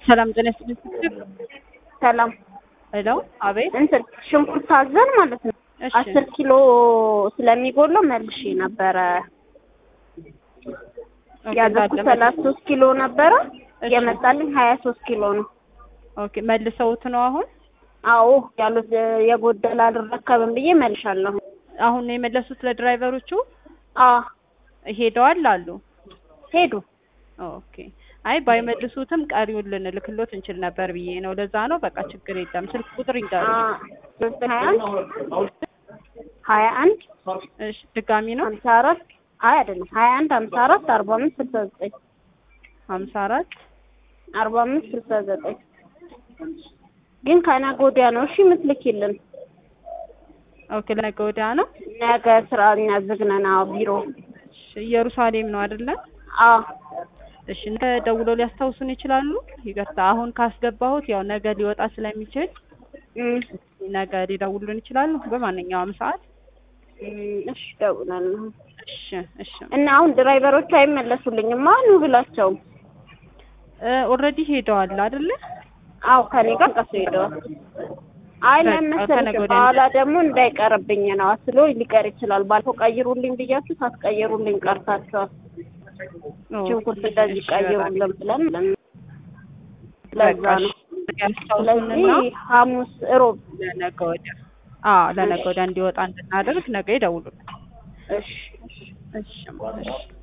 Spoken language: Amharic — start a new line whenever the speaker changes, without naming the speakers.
ሰላም ጤና ይስጥልኝ።
ሰላም
ሄሎ፣ አቤት።
እንትን ሽንኩርት አዘን ማለት ነው
እሺ፣
አስር ኪሎ ስለሚጎለው መልሼ ነበረ
ኦኬ፣
ያዘኩት
እንዳለ
ሰላሳ ሶስት ኪሎ ነበረ
እሺ።
የመጣልኝ ሀያ ሶስት ኪሎ ነው።
ኦኬ፣ መልሰውት ነው አሁን?
አዎ ያሉት የጎደለ አልረከብም ብዬ መልሻለሁ።
አሁን ነው የመለሱት ለድራይቨሮቹ?
አ
ሄደዋል አሉ።
ሄዱ
ኦኬ። አይ ባይመልሱትም ቀሪውን ልንልክሎት እንችል ነበር ብዬ ነው። ለዛ ነው። በቃ ችግር የለም። ስልክ ቁጥር ይንገሩ።
አ ሶስት ሀያ አንድ ሀያ አንድ
እሺ፣ ድጋሚ ነው
ሀምሳ አራት አይ አይደለም ሀያ አንድ ሀምሳ አራት አርባ አምስት ስልሳ ዘጠኝ
ሀምሳ አራት
አርባ አምስት ስልሳ ዘጠኝ ግን ከነገ ወዲያ ነው እሺ የምትልኪልን።
ኦኬ። ለነገ ወዲያ ነው።
ነገ ስራ እኛ ዝግ ነን። አዎ ቢሮ
እሺ፣ ኢየሩሳሌም ነው አይደለ?
አ
እሺ፣ ነገ ደውለው ሊያስታውሱን ይችላሉ? ይቅርታ፣ አሁን ካስገባሁት ያው ነገ ሊወጣ ስለሚችል
እም
ነገ ሊደውሉን ይችላሉ በማንኛውም ሰዓት።
እም እሺ እደውላለሁ።
እሺ፣ እሺ።
እና አሁን ድራይቨሮቹ አይመለሱልኝም ማኑ ብላቸው።
ኦልሬዲ ሄደዋል አይደለ?
አዎ ከኔ ጋር ቀሱ ሄደዋል። አይ
በቃ
ለምን
ከነገ
መሰለሽ
ወዲያ
በኋላ ደግሞ እንዳይቀርብኝ ነው አስሎ ሊቀር ይችላል። ባልፈው ቀይሩልኝ ብያችሁ ሳትቀይሩልኝ ቀርታችኋል። ሽንኩርት እንደዚህ ቀይሩልን ብለን ለዛ ነው። ስለዚህ ሐሙስ እሮብ
ለነገ ወዲያ አዎ ለነገ ወዲያ እንዲወጣ እንድናደርግ ነገ ይደውሉልን።
እሺ
እሺ እሺ